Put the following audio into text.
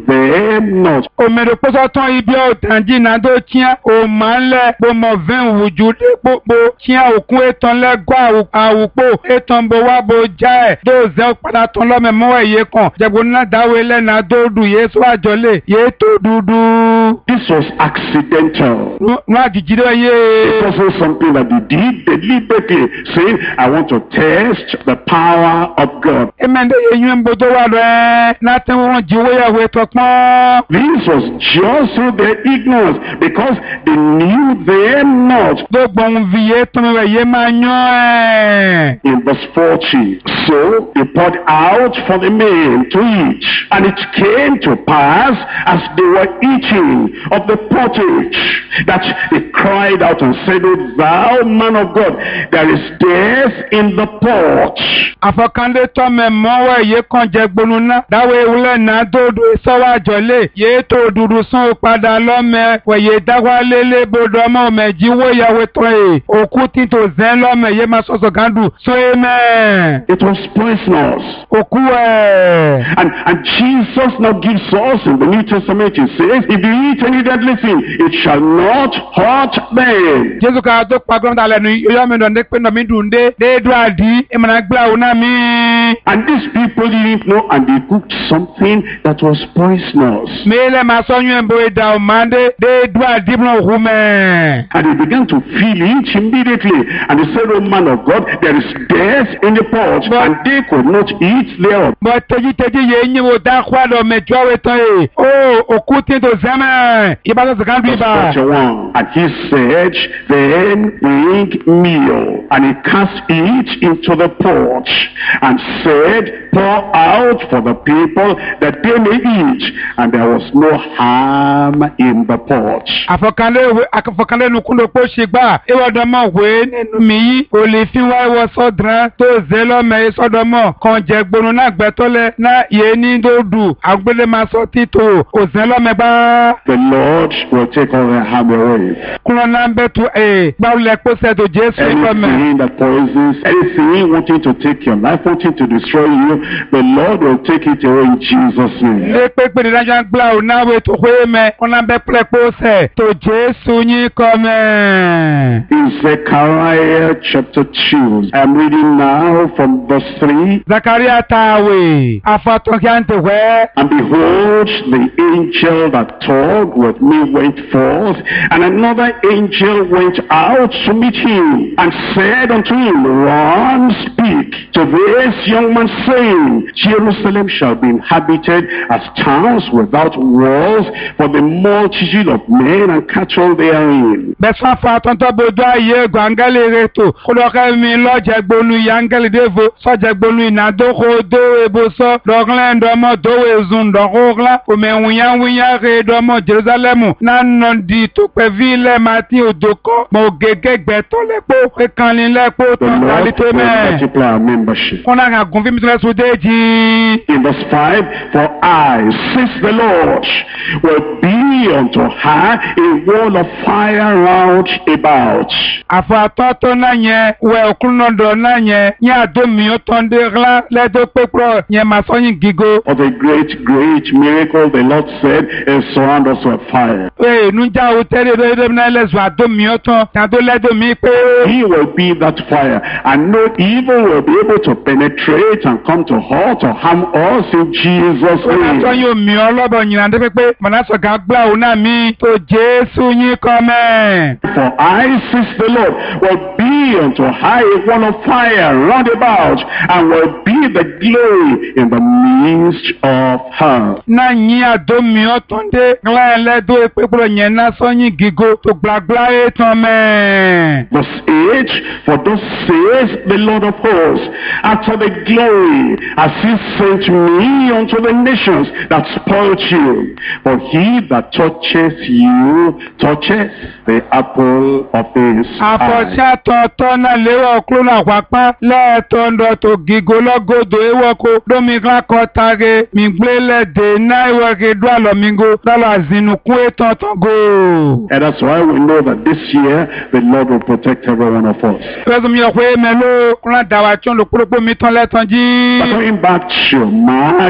them not. omere kpọsọtọ ibi ọtanji na do tia omanlẹ gbọmọ vẹn wuju de gbogbo tia òkun etan lẹgbọ àwùpọ etan bo wa bo já ẹ do zẹ padà tán lọmọ mọ ẹyẹ kan jẹgbọn náà dáwọ lẹna do du yé sọ àjọlé yé tó dúdú. This was accidental. nù àjèjì dẹ It yé. wasn't something that they did deliberately, saying, I want to test the power of God. emende yẹ yún bó tó wà lọ ẹ láti wọn jí owó yàwó ètò pọ́n. This was just through their ignorance because they knew them not. gbogbo ohun fi yé tán rẹ̀ yé máa yán ẹ̀. In verse 40, so they poured out for the men to eat. And it came to pass as they were eating of the pottage that they cried out and said, O thou man of God, there is death in the pot. àfọkànlé tọmẹ mọwọ èyí kan jẹ gbonu ná dáwọ ewúlẹ náà dòdò sọwọ àjọlé yéé tó dúdú sún ó padà lọmẹ wẹyẹ dáwálé lébodò ọmọ ọmọẹjì wóyàwó tó ẹ òkú títò zẹ lọmẹ yé máa sọsọ gàdù sún ẹ mẹ It was poisonous. òkú ẹ. And, and Jesus now gives us in the New Testament, he says, if you eat any deadly thing, it shall not hurt them. jésù ká tó pa gbọ́dọ̀ lẹ́nu yóò mi dọ̀ndé pé nọ̀mí dùn dé déédú àdí ìmọ̀nà gbà òun náà mi. And these people didn't know, and they cooked something that was poisonous. mílẹ̀ máa sọ́yún ẹ̀ bóyá ìdá òmàdé déédú àdí ìmọ̀nà òkú mẹ́. And they began to feel it immediately. And they said, Oh man of God, there is death in the pot. But- And they could not eat thereof. bɔ teditedi ye nye wo da xɔ dɔ mɛ jɔ we tɔn ye o òkú tí to zɛmɛ i b'a sɔ sɛgɛn bi Verse ba 41. And he said, Then bring meal. And he cast it into the pot and said, Pour out for the people that they may eat. And there was no harm in the pot. afɔkanle we afɔkanle nukundo kpo si gba ewɔ dɔmɔ we nínú mi yi o lè fi wá ewɔ sɔdran tó zɛ lɔmɛ ye sɔdɔmɔ kàn jɛ gbonu náà gbɛtɔ lɛ na ye ní do du agbélé ma sɔ tito o zɛ lɔmɛ gbá The Lord will take all the harm away. kúrɔ náà bɛ tu ee gbawo lɛ kpɔsɛ to jésù lɔmɛ. Anything that poisons, anything wanting to take your life, wanting to destroy you, the Lord will take it away in Jesus' name. Ilé pépé ní dájọ́ gbla ò náwó ètò ìwé mẹ́, wọn náà bẹ́ pẹ́lẹ́ pósẹ̀ tó Jésù yín kọ́ mẹ́. In Zechariah chapter 2, I'm reading now from verse 3. Zakaria tààwé, afatọ́kí à ń tẹ̀wẹ́. And behold, the angel that talked with me went forth, and another angel went out to meet him, and said unto him, Run, speak to this young man, saying, Jerusalem shall be inhabited as towns without walls, for the multitude of men and cattle therein. Bẹ́sán afatọ́ntọ́ bojú ayé egbò áńgẹ́lì reto, kúlọ́kẹ́ mi lọ́jẹ̀ gbolu ya áńgẹ́lì dévo, sọ́jẹ̀ gbolu ìnádókò dó ebo sọ́, dọ́glẹ́ ndọ́mọ dówó ezun dọ́gọ́glá, òmè wíyáwíyá re dọ́mọ Jerusalemu, nánà di tó pẹ́ vi lẹ́ máa ti òdò kọ́, mọ̀ gègé gbẹ̀tọ́ lẹ́pọ̀, kékanlin lẹ́pọ̀ The tó Lord dálíté will mẹ́. multiply our membership. kọ́nà kan gùn fíìmù tó lẹ́sùn déjì. In verse 5, For I, says the Lord, will be unto her a wall of fire round about. àfọ̀àtọ́ tó náà yẹn wẹ̀ òkúnnọ̀dọ̀ náà yẹn ní àdómi ó tán dé ńlá lẹ́dọ̀ pépọ̀ yẹn máa sọ́yìn gígo. For the great, great miracle the Lord said is surround us with fire. ee nujà o tẹ́lẹ̀ lọ́dọ̀ náà lẹ́sùn àdómi ó tán yàtọ̀ lẹ́dọ̀ mi pé. He will be that fire, and no evil will be able to penetrate and come to hurt or harm us in Jesus' ó náà name. sọ́yìn omi ọlọ́bọ̀ yìnyín àti pépé mọ̀nàṣọ̀gá gbà ó náà mi tó jésù yín kọ́ mẹ́. For I, says the Lord, will be unto her a wall of fire round about, and will be the glory in the midst of her. náà yín àdómi ó tán dé ńlá lẹ́dọ̀ pépọ̀ yẹn náà sọ́yìn gígo tó gbàgbá ẹ̀ tán mẹ́. Verse 8, For thus says the Lord of hosts, after the glory, as he sent me unto the nations that spoiled you. For he that touches you touches the apple of his eye. Afọ̀ṣẹ́ tọ̀tọ̀ náà léwọ̀ kúrò náà pápá lẹ́ẹ̀tọ́ ńdọ̀ tó gígo lọ́gọ́dọ̀ ewọ́ko lómìnira kọ́ tage mìgbélẹ̀dẹ̀ náà ìwọ̀kẹ́ dúàlọ́ migo lọ́lọ́ àzìnùkún ètò ọ̀tọ̀gò. And that's why we know that this year the Lord will protect every one of us. Fẹ́sùn mi ò pé mẹ́lò kúrò dàwà tí ó lò kúrò pé mi tán lẹ́tàn jí. But going back to Mark